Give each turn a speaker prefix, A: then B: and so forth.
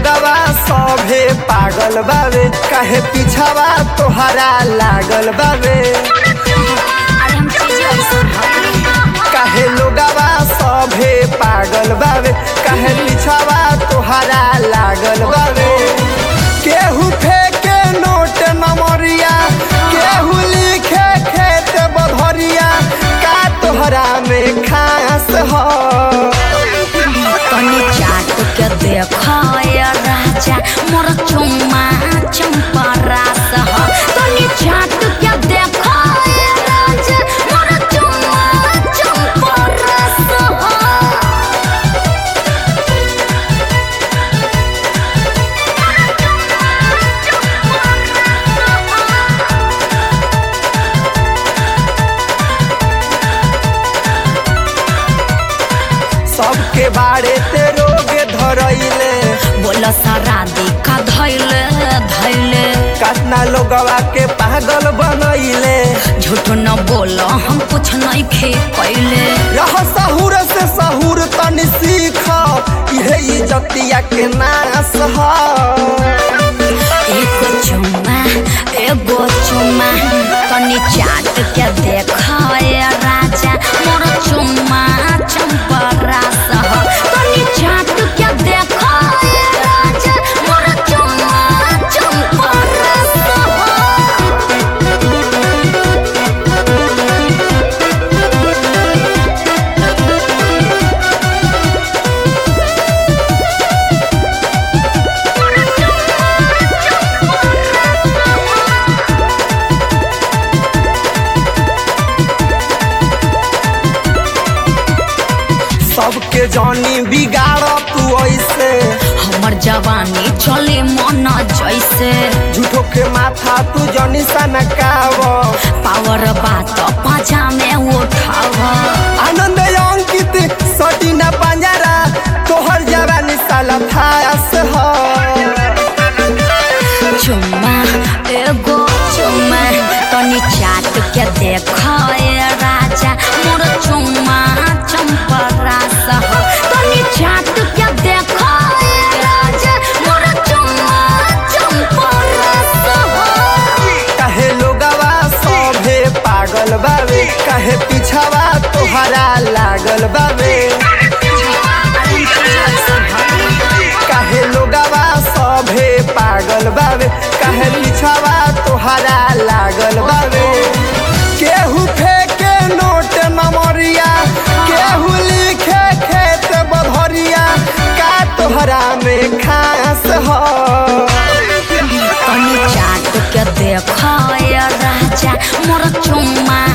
A: लोगवा सभे पागल बावे काहे पीछावा तोहरा लागल बावे
B: अरे हम चीजें ऐसा
A: काहे लोगवा सभे पागल बावे काहे पीछावा तोहरा लागल बावे केहू फेंके नोट नमरिया केहू लिखे खेत बधरिया का तोहरा में खास हो
B: तनी चाट के देखाय राजा मोर चुम्मा चंपा रास ह तनी चाट के देखाय राजा मोर चुम्मा चंपा रास ह
A: सबके बारे ते रोग धरैले
B: बोला सारा देखा धैले धैले
A: कतना लोगवा के पागल बनैले
B: झूठ न बोल हम कुछ नहीं खे कैले
A: रह सहूर से सहूर तनी सीख इहे इज्जतिया के नाश ह
B: एगो चुम्मा एगो चुम्मा तनी चाट के देखाय राजा मोर चुम्मा चंपा रास ह तनी चाट के देखाय राजा मोर चुम्मा चंपा रास
A: सबके जानी बिगाड़ तू ऐसे
B: हमर जवानी चले मन जैसे
A: झूठो के माथा तू जनी सनकाव
B: पावर बात पाजा में उठाव
A: आनंद अंकित सटीना पंजरा तोहर जवानी साला थास ह
B: चुम्मा एगो चुम्मा तनी चाट के देखाय राजा मोर चुम्मा चंपा रास ह तनी चाट के देखाय राजा मोर चुम्मा चंपा रास ह
A: काहे लोगवा सभे पागल बावे काहे पीछावा तोहरा लागल बावे काहे लोगवा सभे पागल बावे काहे पीछावा तोहरा लागल बावे केहू फेंके नोट नमरिया केहू लिखे खेत बधरिया का तोहरा में खास हो
B: तनी चाट के देखाय राजा मोर चुम्मा